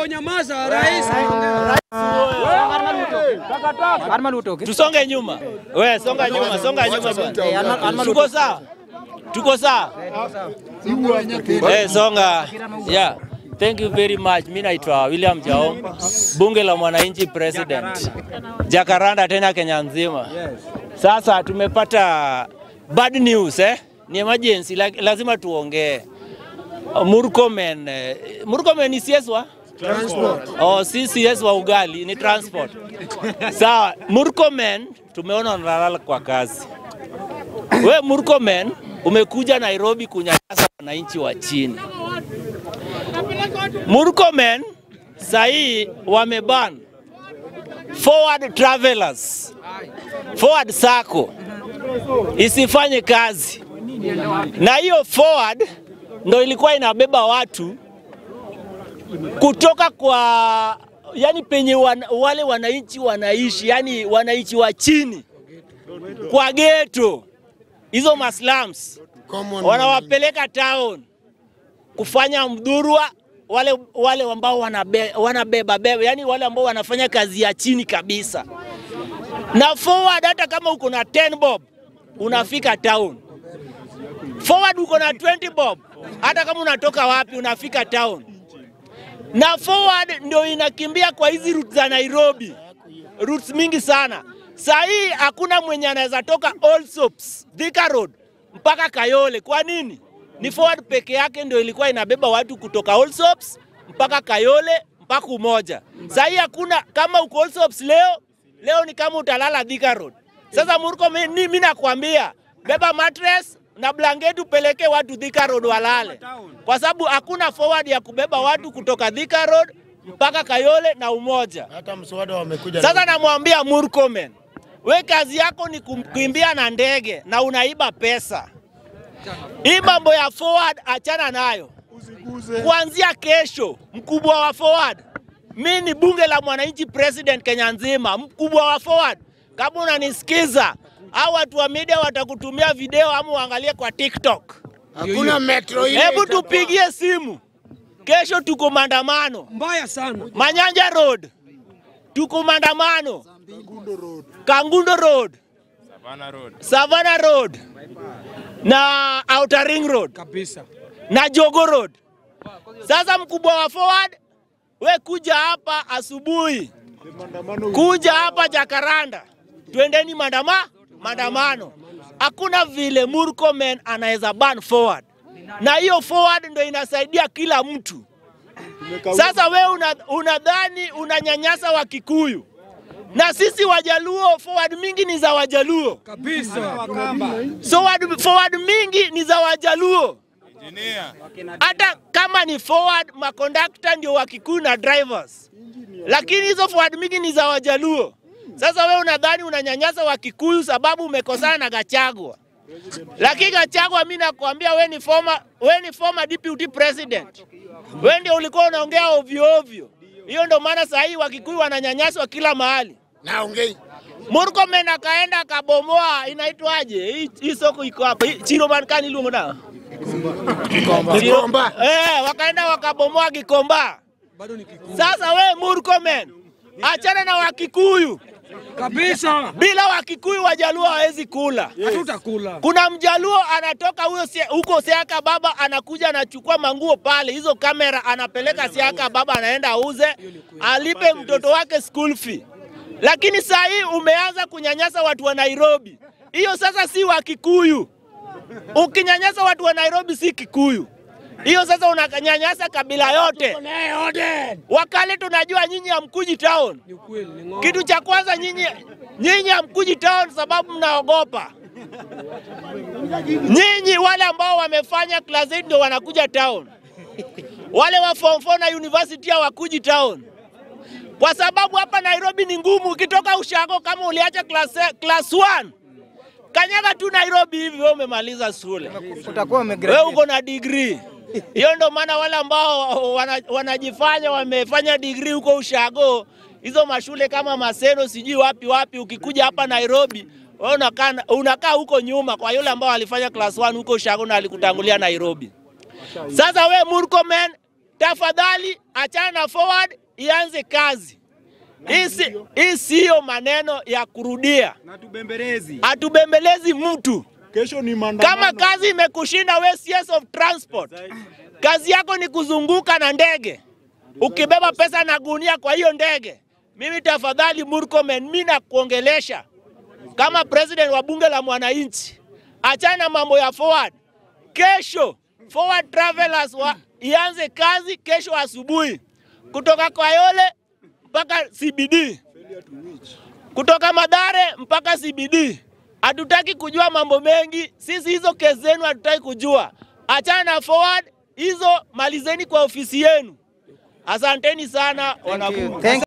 nyamaza, rais Tusonge nyuma. We, songa nyuma, songa nyuma bwana. Tuko sawa? Tuko sawa? Eh, songa. Yeah. Thank you very much. Mimi naitwa William Jao, bunge la mwananchi president. Jakaranda tena Kenya nzima. Sasa tumepata bad news eh? Ni emergency, la- lazima tuongee. Murkomen, eh, Murkomen ni CS wa? Transport. Oh, si CS wa ugali, ni transport. Sawa, Murkomen tumeona unalala kwa kazi. We Murkomen umekuja Nairobi kunyanyasa wananchi wa chini. Murkomen sahii wameban forward travelers, forward sacco isifanye kazi, na hiyo forward ndo ilikuwa inabeba watu kutoka kwa yani penye wan, wale wananchi wanaishi, yani wananchi wa chini kwa geto, hizo maslums wanawapeleka town kufanya mdhurwa wale, wale ambao wanabe, wanabeba beba, yani wale ambao wanafanya kazi ya chini kabisa. Na forward, hata kama uko na 10 bob unafika town. Forward uko na 20 bob, hata kama unatoka wapi unafika town. Na forward ndio inakimbia kwa hizi routes za Nairobi, routes mingi sana. Saa hii hakuna mwenye anaweza toka Allsops, Thika Road mpaka Kayole. Kwa nini? Ni forward peke yake ndio ilikuwa inabeba watu kutoka Allsops mpaka Kayole mpaka Umoja. Saa hii hakuna, kama uko Allsops leo leo ni kama utalala Thika Road. Sasa Murko, mi- ni- mimi nakwambia beba mattress na blanketi upeleke watu Thika Road walale, kwa sababu hakuna forward ya kubeba watu kutoka Thika Road mpaka Kayole na Umoja. Hata mswada wamekuja. Sasa namwambia Murkomen, we kazi yako ni kukimbia na ndege na unaiba pesa. Hii mambo ya forward achana nayo. Kuanzia kesho, mkubwa wa forward, mi ni bunge la mwananchi president Kenya nzima, mkubwa wa forward. Kama unanisikiza, au watu wa media watakutumia video ama uangalie kwa TikTok. Hakuna metro ile. Hebu tupigie simu, kesho tuko maandamano mbaya sana. Manyanja Road, tuko maandamano Kangundo Road, Savannah Road na Outer Ring Road kabisa. na Jogo Road. Sasa mkubwa wa forward, we kuja hapa asubuhi, kuja hapa Jakaranda, twendeni maandama maandamano. Hakuna vile Murkomen anaweza ban forward, na hiyo forward ndo inasaidia kila mtu. Sasa we una- unadhani unanyanyasa wa Kikuyu na sisi Wajaluo, forward mingi ni za Wajaluo, Kabisa. so forward, forward mingi ni za Wajaluo. Hata kama ni forward, makondakta ndio wa Kikuyu na drivers, lakini hizo forward mingi ni za Wajaluo. Sasa we unadhani unanyanyasa wa Kikuyu sababu umekosana na Gachagua, lakini Gachagua, mi nakwambia we ni former, we ni former deputy president, we ndio ulikuwa unaongea ovyo ovyo. Hiyo ndio maana saa hii Wakikuyu wananyanyaswa kila mahali. Naongei. Murkomen akaenda akabomoa, inaitwaje hii hii soko iko hapa, hii Chiroman kani iluongo na Kikomba. eh, wakaenda wakabomoa Gikomba. Bado ni kikuu. Sasa we Murkomen, achana na Wakikuyu. Kabisa. Bila Wakikuyu Wajaluo hawezi kula. Hatutakula. Kuna mjaluo anatoka huyo sie- huko Siaka Baba, anakuja anachukua manguo pale, hizo kamera anapeleka Siaka Baba, anaenda auze, alipe mtoto wake school fee. Lakini saa hii umeanza kunyanyasa watu wa Nairobi. Hiyo sasa si wa Kikuyu. Ukinyanyasa watu wa Nairobi si Kikuyu. Hiyo sasa unanyanyasa kabila yote. Wakale tunajua nyinyi hamkuji town. Ni ukweli, ni ng'ombe. Kitu cha kwanza nyinyi nyinyi hamkuji town sababu mnaogopa. Nyinyi wale ambao wamefanya class 8 ndio wanakuja town. Wale wa form 4 na university hawakuji town. Kwa sababu hapa Nairobi ni ngumu. Ukitoka ushago kama uliacha class class 1 kanyaga tu Nairobi hivi, wewe umemaliza shule, utakuwa wewe umegraduate. uko na degree. Hiyo ndo maana wale ambao wana, wanajifanya wamefanya degree huko ushago, hizo mashule kama Maseno sijui wapi wapi, ukikuja hapa Nairobi wewe unakaa unakaa huko nyuma kwa yule ambao alifanya class 1 huko ushago na alikutangulia Nairobi. Sasa we Murkomen, tafadhali achana na forward, ianze kazi. Hii si- Hii siyo maneno ya kurudia, na tubembelezi. hatubembelezi mtu. Kesho ni maandamano. Kama kazi imekushinda we CS of transport, kazi yako ni kuzunguka na ndege ukibeba pesa na gunia kwa hiyo ndege, mimi tafadhali Murkomen, mimi nakuongelesha kama president wa bunge la mwananchi, achana mambo ya forward. Kesho forward travelers wa, ianze kazi kesho asubuhi kutoka Kayole mpaka CBD kutoka Madare mpaka CBD. Hatutaki kujua mambo mengi sisi, hizo kesi zenu hatutaki kujua. Achana na forward hizo, malizeni kwa ofisi yenu. Asanteni sana wanabunge.